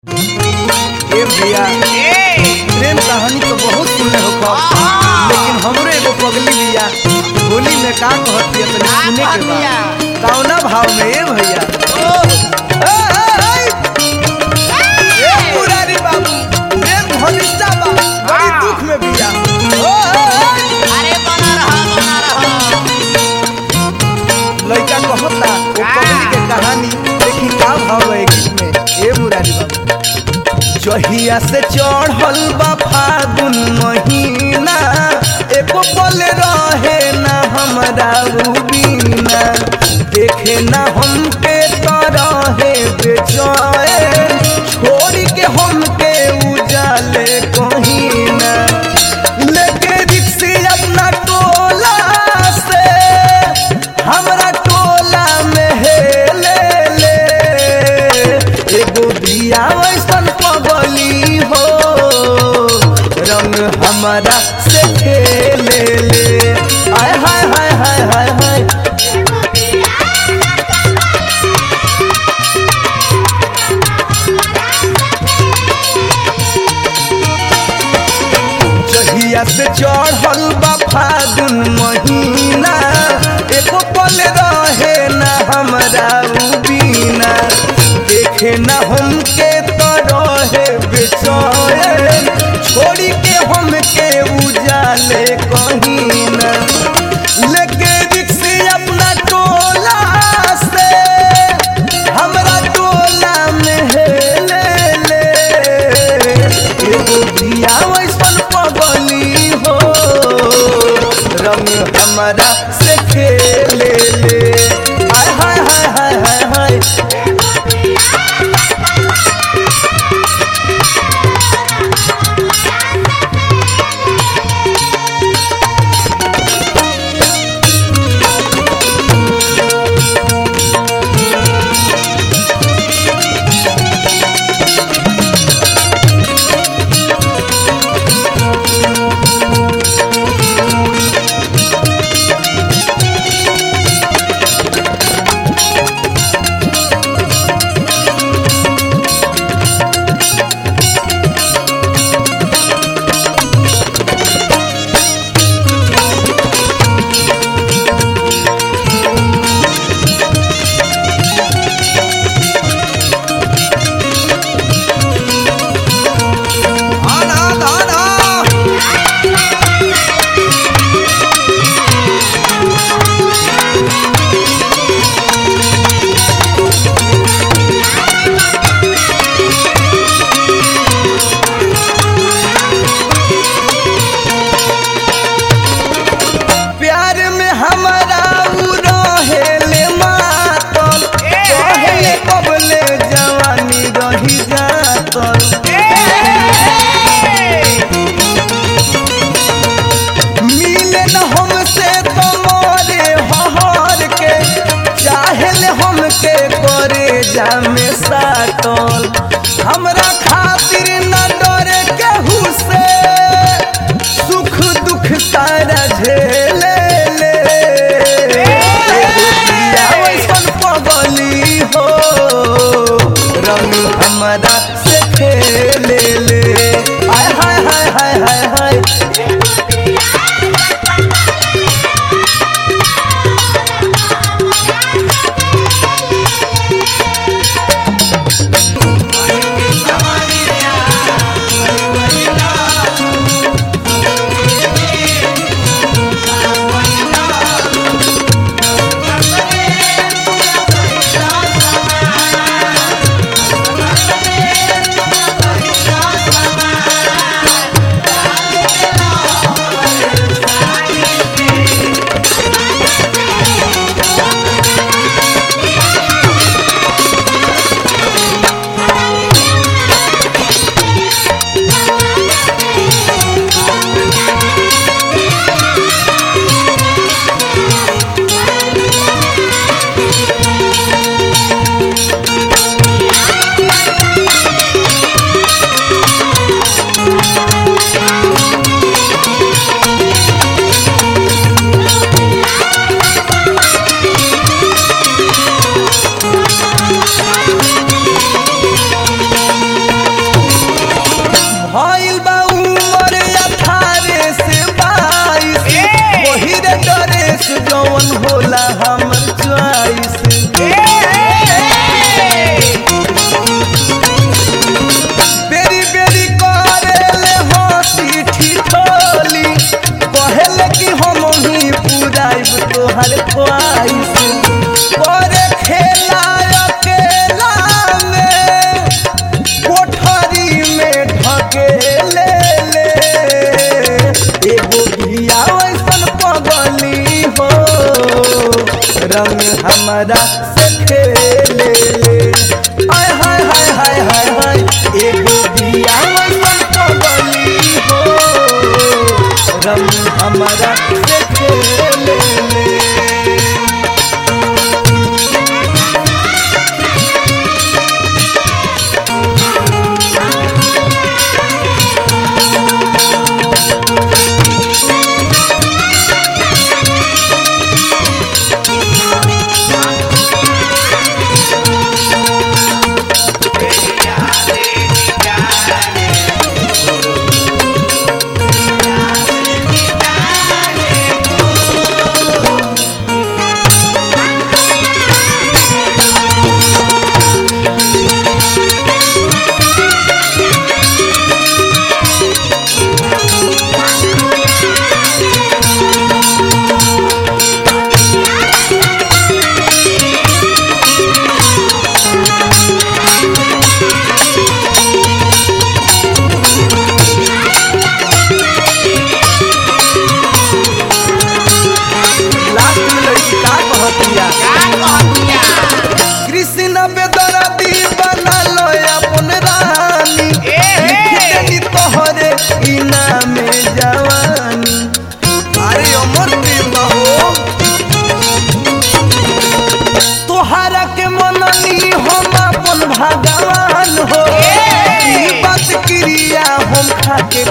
ए भैया प्रेम कहानी तो बहुत सुने हो खब लेकिन हमरो एगो पगली बिया होली में का कहती है तनी सुने के बा कौना भाव में ए भैया ए, ए, ए, ए मुरारी बाबू प्रेम घनिष्ठा बा बड़ी दुख में बिया ओ, ए, ए, अरे बना रहा बना रहा लइका कहता वो पगली के कहानी देखी का भाव है गीत में ए मुरारी बाबू जहिया से चढ़ल बा फागुन महीना एको पल रहे ना हमरा उ बीना देखे ना हमके तरहे बेचैन छोड़ के हमके उजाले कहीना लेके रिक्सी अपना टोला से हमरा टोला में हेले ले एगो बिया वैसन पगली हो रंग हमारा से खेले ले आय हाय हाय हाय हाय हाय जहिया से चढ़ल बा फागुन महीना एको पल रहे ना हमरा उ बीना देखे ना हमके तो रहे बेचैन छोड़ी के हमके उजाले कहीना लेके रिक्सी अपना टोला से हमरा टोला में हेले ले एगो बिया वैसन पगली हो रंग हमारा से खेले ले हाय हाय हाय हाय हाय हाय आना आना प्यार में हमारा उ रहेले मातल कहले कबले जवानी रही जातल मिले न हमसे तो मोरे हहर के चाहेले हमके करे जामे साटल हमरा खातिर न डरे केहू से सुख दुख सारा झेले ले एगो बिया वैसन पगली हो रंग हमरा से खेले ले हाय हाय हाय हाय हाय हाय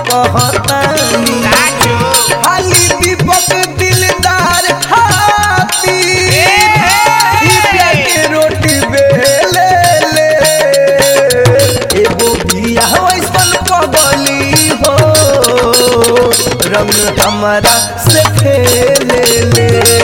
कहतानी खाली दीपक दिलदार खाती के रोटी बेले ले एगो बिया वैसन पगली हो रंग हमारा से खेले ले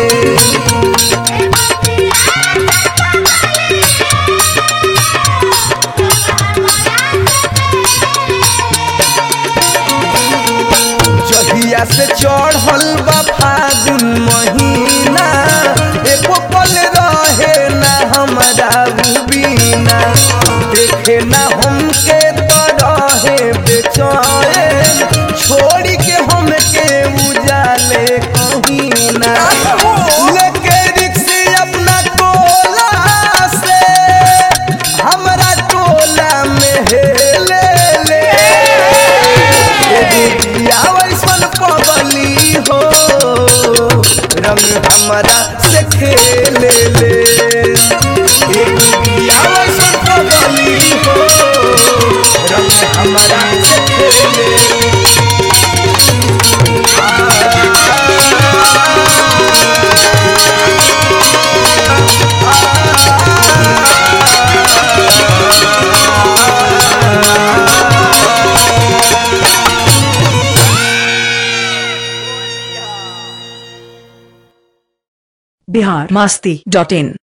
जहिया से चढ़ल बा फागुन महीना एको पल रहे ना हमारा बिना देखे ना हमके तो रहे बेचैन छोड़ के हमके उजाले कहीं ना लेके रिक्शे अपना टोला से हमरा टोला में हेले ले बिया वैसन पगली हो रंग हमारा से खेले ले एक बिया वैसन पगली हो रंग हमारा से खेले बिहार मस्ती डॉट इन